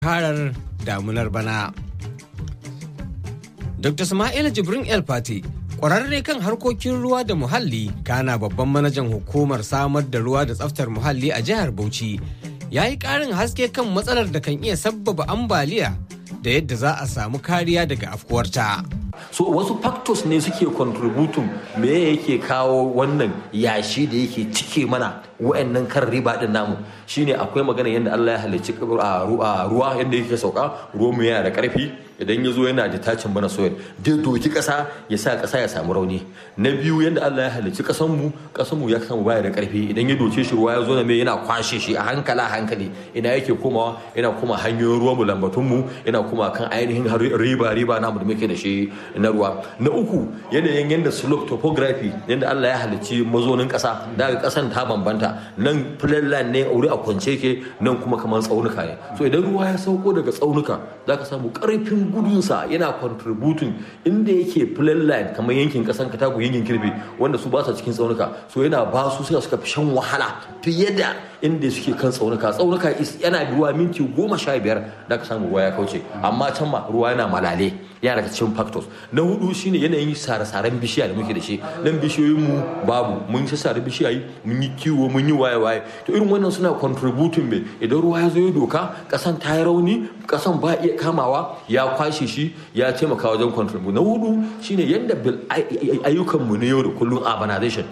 harar damunar bana. Dr. Sama'ila Jibrin El Fati kwararre kan harkokin ruwa da muhalli kana babban manajan hukumar samar da ruwa da tsaftar muhalli a jihar Bauchi ya yi ƙarin haske kan matsalar da kan iya sabbaba ambaliya da yadda za a samu kariya daga afkuwarta. so wasu factors ne suke contributing me yake kawo wannan yashi da yake cike mana wa'annan kan riba din namu shine akwai magana yadda Allah ya halicci ruwa yadda yake sauka ruwa mu yana da karfi idan ya zo yana detaching bana soil dai doki kasa ya sa kasa ya samu rauni na biyu yadda Allah ya halicci kasan mu kasan mu ya samu baya da karfi idan ya doce shi ruwa ya zo na me yana kwashe shi a hankala hankali ina yake komawa yana kuma hanyoyin ruwa mu lambatun mu yana kuma kan ainihin riba riba namu da muke da shi na ruwa na uku yanayin yadda slope topography yadda Allah ya halicci mazonin kasa daga kasan ta bambanta nan flatland ne wuri a kwance ke nan kuma kamar tsaunuka ne so idan ruwa ya sauko daga tsaunuka zaka samu karfin gudunsa yana contributing inda yake flatland kamar yankin kasan katago yankin kirbe wanda su ba su cikin tsaunuka so yana ba su suka suka fi shan wahala fiye da inda suke kan tsaunuka tsaunuka yana ruwa minti goma sha biyar da ka samu ruwa ya kauce amma can ma ruwa yana malale yana daga cikin factors na hudu shine yanayin sare-saren bishiya da muke da shi nan bishiyoyin mu babu mun shi sare bishiyayi mun yi kiwo mun yi waye-waye to irin wannan suna contributing me idan ruwa ya zo ya doka kasan ta yi rauni kasan ba iya kamawa ya kwashe shi ya taimaka wajen contribute na hudu shine yadda ayyukan mu na yau da kullum urbanization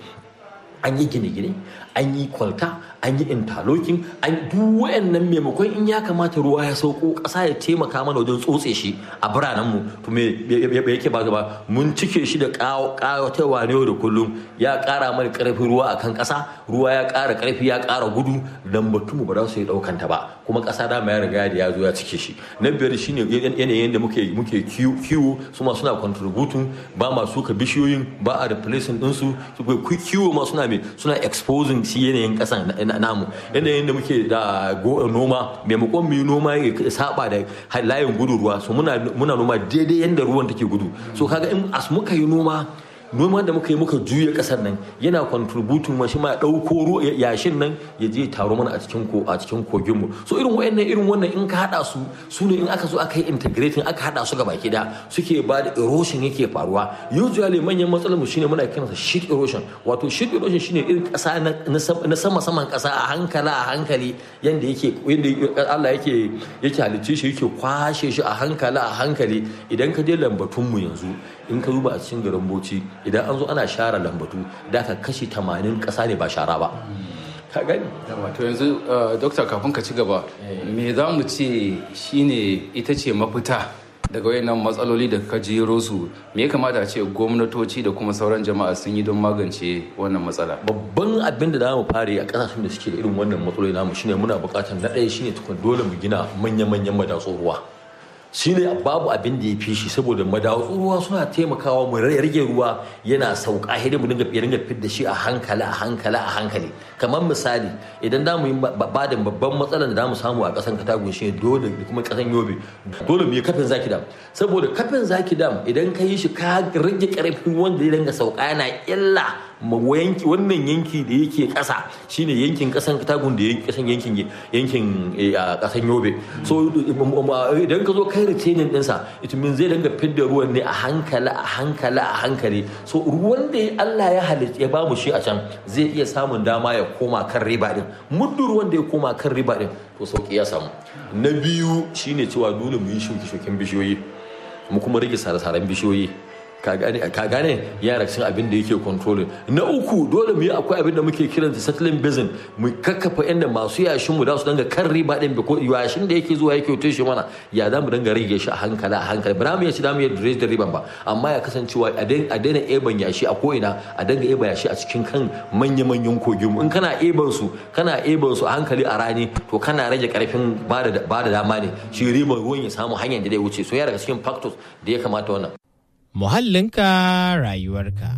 an yi gine-gine an yi kwalta an yi interlocking an duk wayannan maimakon in ya kamata ruwa ya sauko ƙasa ya taimaka mana wajen tsotse shi a biranenmu to me yake ba gaba mun cike shi da ƙawatarwa ne da kullum ya ƙara mana ƙarfin ruwa a kan ƙasa ruwa ya ƙara ƙarfi ya ƙara gudu lambatunmu ba za su yi ɗaukanta ba kuma ƙasa dama ya riga da ya zo ya cike shi na biyar shine yanayin da muke muke kiwo su ma suna contributing ba ma suka bishiyoyin ba a replacing ɗinsu kiwo ma suna me suna exposing shi yanayin ƙasan namu yanayin da muke da noma maimakon mu yi noma ya saba da layin gudu ruwa so muna noma daidai yadda ruwan take gudu so kaga in as muka yi noma noman da muka yi muka juya kasar nan yana contributing ma shi ma dauko yashin nan ya je taro mana a cikin ko a cikin kogin mu so irin wayannan irin wannan in ka hada su su ne in aka zo aka yi integrating aka hada su gaba da suke ba da erosion yake faruwa usually manyan matsalar mu shine muna kiransa sheet erosion wato sheet erosion shine irin kasa na sama saman kasa a hankala a hankali yanda yake yanda Allah yake yake halicce shi yake kwashe shi a hankala a hankali idan ka je lambatun mu yanzu in ka zuba a cikin garin Bauchi idan an zo ana share lambatu da ka kashi 80 kasa ne ba shara ba ka gani wato yanzu dokta kafin ka ci gaba me za mu ce shine ita ce mafita daga wayannan matsaloli da ka jero su me ya kamata a ce gwamnatoci da kuma sauran jama'a sun yi don magance wannan matsala babban abin da za mu fara a kasashen da suke da irin wannan matsaloli namu shine muna buƙatar na ɗaya shine tukun dole mu gina manya-manyan madatsun ruwa shine babu abin da ya fi shi saboda madatsun ruwa suna taimakawa mu rage ruwa yana sauka hidin mu dinga ya dinga fidda shi a hankali a hankali a hankali kamar misali idan da mu yi ba da babban matsalar da mu samu a kasan katagun shi dole da kuma kasan yobe dole mu yi kafin zaki dam saboda kafin zaki dam idan ka yi shi ka rage karfin wanda ya dinga sauka yana illa yanki wannan yanki da yake kasa shine yankin kasan katagun da yake kasan yankin yankin kasan yobe so idan ka zo kai retaining dinsa it means zai dinga fidda ruwan ne a hankali a hankali a hankali so ruwan da Allah ya halitta ya bamu shi a can zai iya samun dama ya koma kan riba din muddin ruwan da ya koma kan riba din to sauki ya samu na biyu shine cewa dole mu yi shuke-shuken bishiyoyi mu kuma rage sare-saren bishiyoyi ka gane yana cikin abin da yake controlling na uku dole mu yi akwai abin da muke kiran da settling basin mu kakkafa inda masu yashin mu da su danga kan riba din ko yashin da yake zuwa yake tushe mana ya za mu danga rage shi a hankali a hankali ba mu yace da mu yi da riban ba amma ya kasancewa a daina eban yashi a ko'ina a danga eba yashi a cikin kan manya-manyan kogin mu in kana eban su kana eban su a hankali a rani to kana rage karfin ba da dama ne shi riban ruwan ya samu hanyar da zai wuce so ya daga cikin factors da ya kamata wannan muhallinka rayuwarka.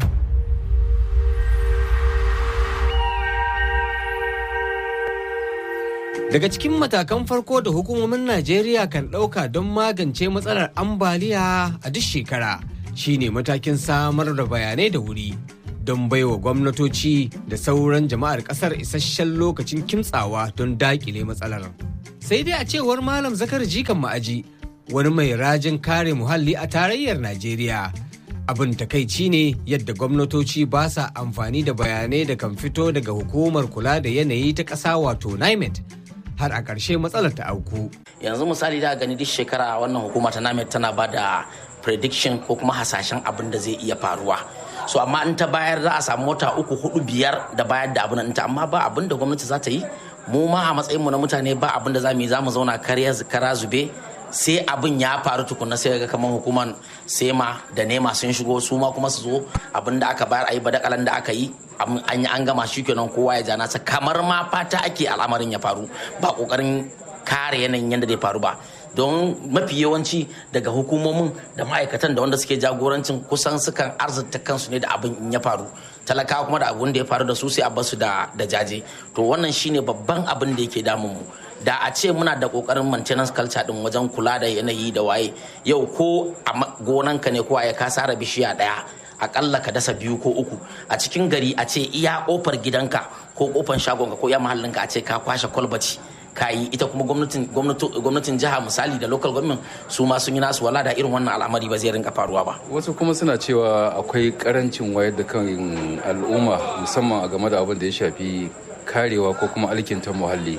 Daga cikin matakan farko da hukumomin Najeriya kan ɗauka don magance matsalar ambaliya a duk shekara shine matakin samar da bayanai da wuri don baiwa gwamnatoci da sauran jama'ar ƙasar isasshen lokacin kimtsawa don daƙile matsalar. sai dai a cewar malam zakar jikan ma'aji wani mai rajin kare muhalli a tarayyar najeriya abin takaici ne yadda gwamnatoci ba sa amfani da bayanai da kan fito daga hukumar kula da yanayi ta ƙasa wato nimet har a ƙarshe matsalar ta auku yanzu misali da gani duk shekara wannan hukuma ta nimet tana ba da prediction ko kuma hasashen abin da zai iya faruwa so amma in ta bayar za a samu wata uku hudu biyar da bayar da abin ta amma ba abin da gwamnati za ta yi mu ma a matsayinmu na mutane ba abin da za mu yi za mu zauna kara zube sai abin ya faru tukunna sai ga kamar hukumar sema da nema sun shigo su ma kuma su zo abin da aka bayar a yi badakalan da aka yi an yi an gama shi kenan kowa ya jana sa kamar ma fata ake al'amarin ya faru ba kokarin kare yanayin yadda zai faru ba don mafi yawanci daga hukumomin da ma'aikatan da wanda suke jagorancin kusan sukan arzita kansu ne da abin in ya faru talakawa kuma da abin da ya faru da su sai a basu da jaje to wannan shine babban abin da yake damun mu da a ce muna da kokarin maintenance culture din wajen kula da yanayi da waye yau ko a gonanka ne ko a ka sara bishiya daya akalla ka dasa biyu ko uku a cikin gari a ce iya kofar gidanka ko kofar shagonka ko iya mahallinka a ce ka kwashe kwalbati kayi ita kuma gwamnatin jiha misali da local government su ma sun yi nasu wala da irin wannan al'amari ba zai rinka faruwa ba wasu kuma suna cewa akwai karancin wayar da kan al'umma musamman a game da abin da ya shafi karewa ko kuma alkinta muhalli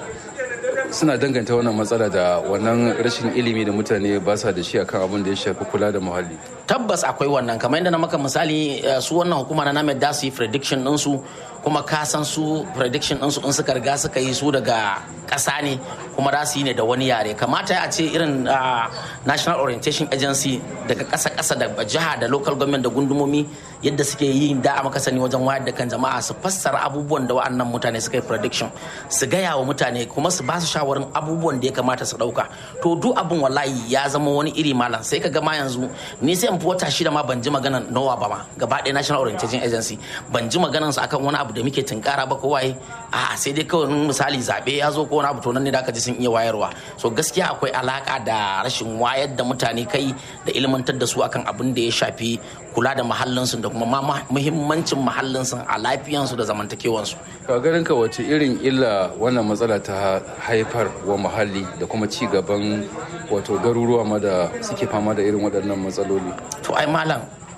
suna danganta wannan matsala da wannan rashin ilimi da mutane ba sa da shi akan abin da ya shafi kula da muhalli tabbas akwai wannan kamar yadda na maka misali su wannan hukuma na named da su yi prediction ɗinsu kuma ka san su prediction ɗinsu in suka riga suka yi su daga ƙasa ne kuma za su yi ne da wani yare kamata a ce irin national orientation agency daga ƙasa ƙasa da jiha da local government da gundumomi yadda suke yi da a maka sani wajen wayar da kan jama'a su fassara abubuwan da wa'annan mutane suka yi prediction su gaya wa mutane kuma su ba su shawarin abubuwan da ya kamata su ɗauka to duk abin wallahi ya zama wani iri malam sai ka ga ma yanzu ni sai in fi wata shida ma ban ji maganan nowa ba ma gaba ɗaya national orientation agency ban ji maganan su akan wani abu da muke tunkara ba kawai a sai dai kawai misali zaɓe ya zo ko wani abu to nan ne da aka ji sun iya wayarwa so gaskiya akwai alaka da rashin wayar da mutane kai da ilmantar da su akan abin da ya shafi kula da mahallinsu da kuma muhimmancin mahallinsu a lafiyansu da zamantakewansu. ka ganin ka wace irin illa wannan matsala ta haifar wa muhalli da kuma ci gaban wato garuruwa ma da suke fama da irin waɗannan matsaloli to ai malam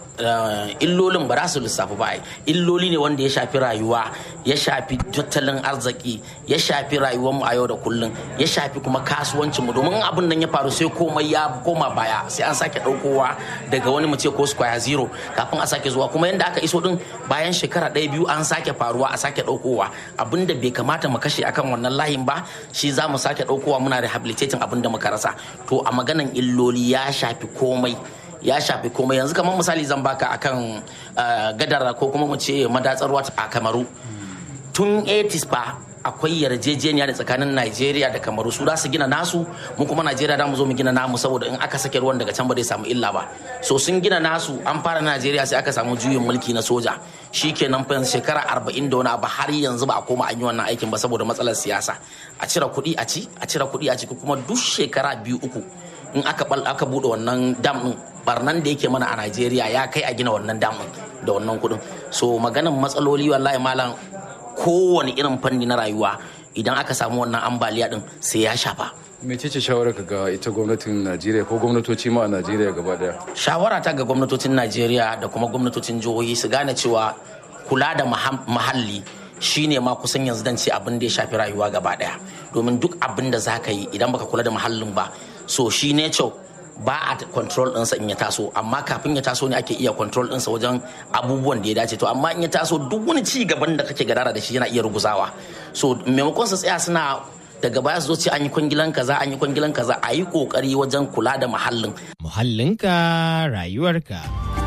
illolin ba za su lissafi ba illoli ne wanda ya shafi rayuwa ya shafi tattalin arziki ya shafi rayuwar mu a yau da kullum ya shafi kuma kasuwancin mu domin abin nan ya faru sai komai ya koma baya sai an sake daukowa daga wani mu ce ko square zero kafin a sake zuwa kuma yanda aka iso din bayan shekara ɗaya biyu an sake faruwa a sake daukowa abin da bai kamata mu kashe akan wannan layin ba shi za mu sake daukowa muna rehabilitating abin da muka rasa to a maganan illoli ya shafi komai ya shafi komai yanzu kamar misali zan baka akan gadara ko kuma mu ce madatsar ruwa a kamaru tun 80s fa akwai yarjejeniya da tsakanin Najeriya da Kamaru su za su gina nasu mu kuma Najeriya da mu zo mu gina namu saboda in aka sake ruwan daga can ba zai samu illa ba so sun gina nasu an fara Najeriya sai aka samu juyin mulki na soja shikenan fa shekara 40 da wani abu har yanzu ba a koma an yi wannan aikin ba saboda matsalar siyasa a cire kuɗi a ci a cire kuɗi a ci kuma duk shekara biyu uku in aka bal aka bude wannan dam din barnan da yake mana a Najeriya ya kai a gina wannan dam da wannan kudin so maganan matsaloli wallahi malam kowane irin fanni na rayuwa idan aka samu wannan ambaliya din sai ya shafa mecece shawarar ga ita gwamnatin najeriya ko gwamnatoci ma a najeriya gaba daya shawara ta ga gwamnatocin najeriya da kuma gwamnatocin jihohi su gane cewa kula da muhalli shine ma kusan yanzu dan ce abin da ya shafi rayuwa gaba daya domin duk abin da za ka yi idan baka kula da muhallin ba so shi nature ba a control ɗinsa in ya taso amma kafin ya taso ne ake iya control ɗinsa wajen abubuwan da ya dace to amma in ya taso duk wani ci gaban da kake gadara da shi yana iya ruguzawa so maimakon su tsaya suna daga baya su zo ce an yi kwangilan kaza an yi kwangilan kaza a yi kokari wajen kula da muhallin muhallinka rayuwarka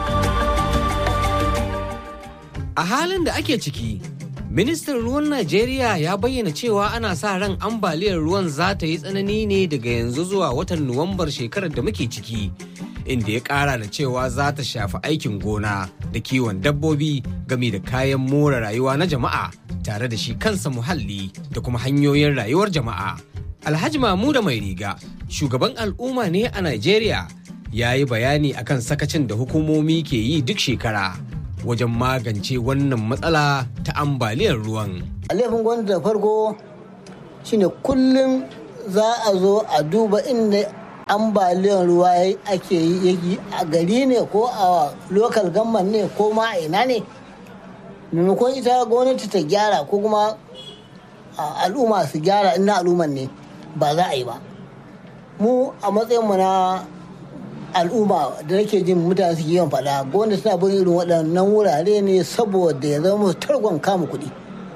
a halin da ake ciki ministan ruwan najeriya ya bayyana cewa ana sa ran ambaliyar ruwan za ta yi tsanani ne daga yanzu zuwa watan nuwambar shekarar da muke ciki inda ya kara da cewa za ta shafi aikin gona da kiwon dabbobi gami da kayan more rayuwa na jama'a tare da shi kansa muhalli da kuma hanyoyin rayuwar jama'a alhaji mamuda mai riga shugaban al'umma ne a najeriya ya yi bayani akan sakacin da hukumomi ke yi duk shekara wajen magance wannan matsala ta ambaliyar ruwan. laifin gwamnati da farko shine kullum za a zo a duba inda ambaliyar ruwa ake yi a gari ne ko a lokal gamman ne ko ma a ina ne maimakon ita gwamnati ta gyara ko kuma al'umma su gyara ina al'umman ne ba za a yi ba mu a matsayinmu na al'umma da nake jin mutane su yawan faɗa gwamnati suna bin irin waɗannan wurare ne saboda ya zama targon kama kuɗi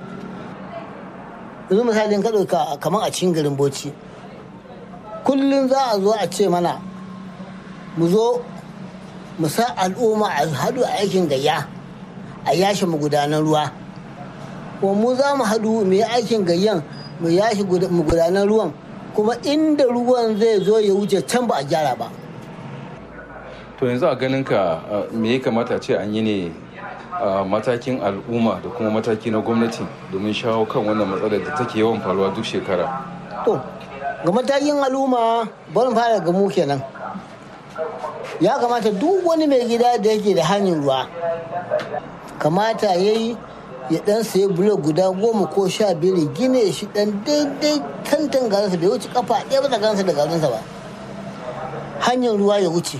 yanzu misalin ka ɗauka kamar a cikin garin bauchi kullum za a zo a ce mana mu zo mu sa al'umma a haɗu a aikin gayya a yashe magudanan ruwa kuma mu za mu haɗu mu yi aikin gayyan mu yashe magudanan ruwan kuma inda ruwan zai zo ya wuce can ba a gyara ba to yanzu a ganin ka me ya kamata ce an yi ne a matakin al'umma da kuma mataki na gwamnati domin shawo kan wannan matsalar da take yawan faruwa duk shekara to ga matakin al'umma barin fara ga mu kenan ya kamata duk wani mai gida da yake da hanyar ruwa kamata ya yi ya dan sayi bulo guda goma ko sha biyar ya gine shi dan daidai tantan garinsa bai wuce kafa ɗaya ba gansa da garinsa ba hanyar ruwa ya wuce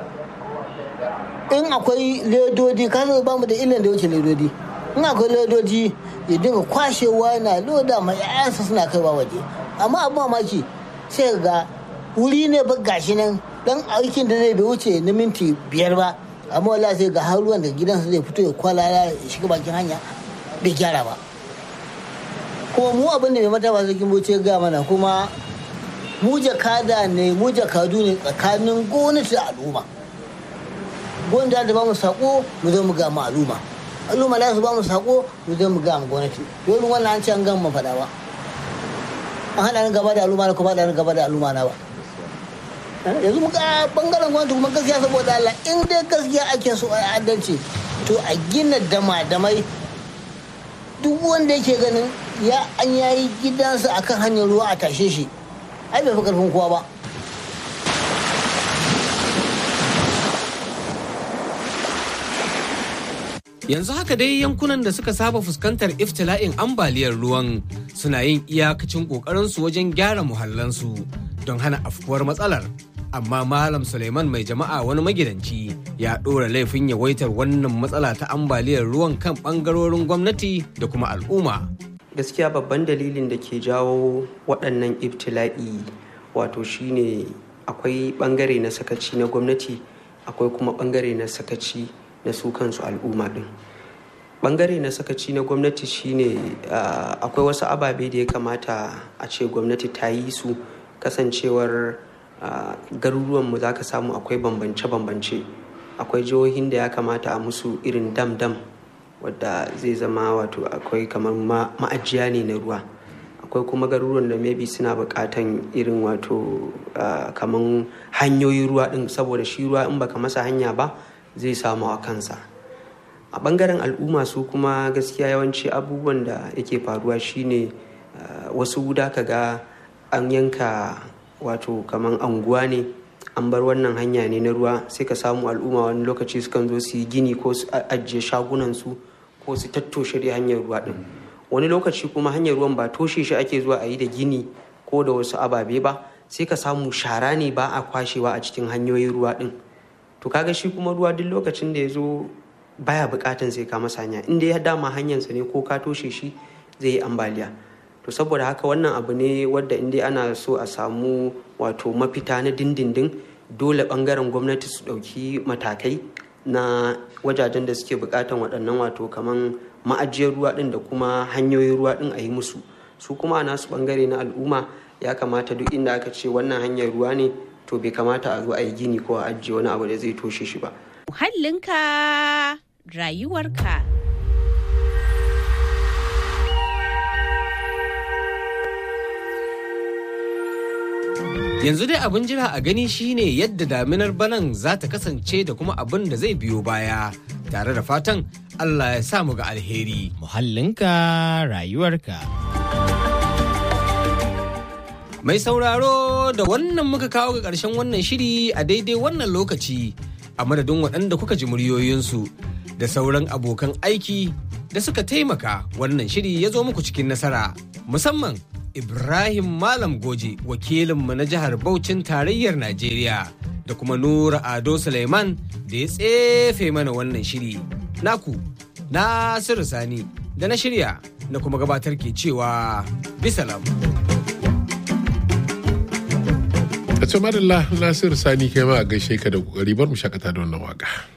in akwai ledodi ka ba mu da illan da wuce ledodi in akwai ledodi ya dinga kwashewa na loda mai 'ya'yansa suna kaiwa waje amma abu mamaki sai ga wuri ne ba gashi nan dan aikin da zai bai wuce na minti biyar ba amma wala sai ga har ruwan da gidansa zai fito ya kwalala ya shiga bakin hanya bai gyara ba kuma mu abin da mai mata ba sarkin bauchi ga mana kuma mu jakada ne mu jakadu ne tsakanin gwamnati da al'umma gwamnati da ba mu sako mu zo mu ga mu al'umma al'umma za su ba mu sako mu zo mu ga mu gwamnati dole wannan an ce an gama faɗa ba an haɗa ni gaba da al'umma na kuma haɗa ni gaba da al'umma na ba yanzu muka bangaren gwamnati kuma gaskiya saboda Allah in dai gaskiya ake so a adalci to a gina dama-damai duk wanda yake ganin ya an yayi gidansa akan hanyar ruwa a tashe shi ai bai fi karfin kowa ba Yanzu haka dai yankunan da suka saba fuskantar iftila'in ambaliyar ruwan suna yin iyakacin ƙoƙarinsu wajen gyara muhallansu don hana afkuwar matsalar. Amma Malam Suleiman mai jama'a wani magidanci ya ɗora laifin yawaitar wannan matsala ta ambaliyar ruwan kan ɓangarorin gwamnati da kuma al'umma. Gaskiya babban dalilin da ke jawo waɗannan iftila'i wato shine akwai ɓangare na sakaci na gwamnati akwai kuma ɓangare na sakaci na su kansu al'umma din bangare na sakaci na gwamnati shine akwai wasu ababe da ya kamata a ce gwamnati ta yi su kasancewar garuruwanmu za ka samu akwai bambance-bambance akwai jihohin da ya kamata a musu irin dam-dam wadda zai zama wato akwai kamar ma'ajiya ne na ruwa akwai kuma garuruwan da maybe suna buƙatan irin wato kamar hanyoyin ruwa din saboda shi ruwa in baka masa hanya ba zai samu a kansa a bangaren al'umma su kuma gaskiya yawanci abubuwan da yake faruwa shine wasu da ka ga an yanka wato kaman anguwa ne an bar wannan hanya ne na ruwa sai ka samu al'umma wani lokaci sukan zo su yi gini ko su ajiye shagunansu ko su tattoshe da hanyar ruwa din wani lokaci kuma hanyar ruwan ba toshe shi ake zuwa a yi da gini ko da wasu ababe ba sai ka samu shara ne ba a kwashewa a cikin hanyoyin ruwa din to kaga shi kuma ruwa duk lokacin da ya zo baya bukatan sai ka masa hanya inda ya dama hanyarsa ne ko ka toshe shi zai yi ambaliya to saboda haka wannan abu ne wadda inda ana so a samu wato mafita na dindindin dole bangaren gwamnati su ɗauki matakai na wajajen da suke bukatan waɗannan wato kaman ma'ajiyar ruwa ɗin da kuma hanyoyin ruwa ɗin a yi musu su kuma a nasu bangare na al'umma ya kamata duk inda aka ce wannan hanyar ruwa ne to bai kamata a zo a yi gini ko a ajiye wani abu da zai toshe shi ba. Muhallinka rayuwarka. Yanzu dai abin jira a gani shine yadda daminar banan za ta kasance da kuma abin da zai biyo baya tare da fatan Allah ya samu ga alheri. Muhallinka rayuwarka. Mai sauraro da wannan muka kawo ga ƙarshen wannan shiri a daidai wannan lokaci a madadin waɗanda kuka ji muryoyinsu da sauran abokan aiki da suka taimaka wannan shiri ya zo muku cikin nasara musamman Ibrahim Malam Goje wakilinmu na jihar Bauchin tarayyar Najeriya da kuma Nura Ado Suleiman da ya tsefe mana wannan shiri. Naku, Nasiru Sani da na shirya na kuma gabatar ke cewa bisalam. a ce madalla nasiru sani kai ma a gaishe ka da kokari bar mu shakata da wannan waka